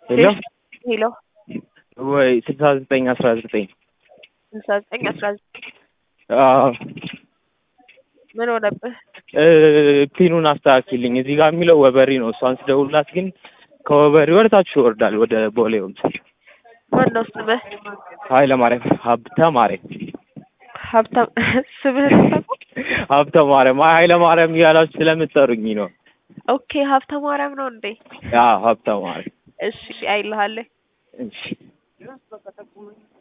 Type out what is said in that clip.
ሄሎ ሄሎ ወይ ስልሳ ዘጠኝ አስራ ዘጠኝ ስልሳ ዘጠኝ አስራ ዘጠኝ አዎ ምን ሆነብህ? እ ፒኑን አስተካክልኝ። እዚህ ጋር የሚለው ወበሪ ነው። እሷን ስደውልላት ግን ከወበሪ ወደ ታች ይወርዳል ወደ ቦሌ ወምስ ማን ነው ስምህ? ኃይለ ማርያም ሀብተ ማርያም ሀብታም ስምህን ታውቀው? ሀብተ ማርያም አይ ኃይለ ማርያም እያላችሁ ስለምትጠሩኝ ነው። ኦኬ ሀብተ ማርያም ነው እንዴ? አዎ ሀብተ ማርያም እሺ አይልሃለሁ። እሺ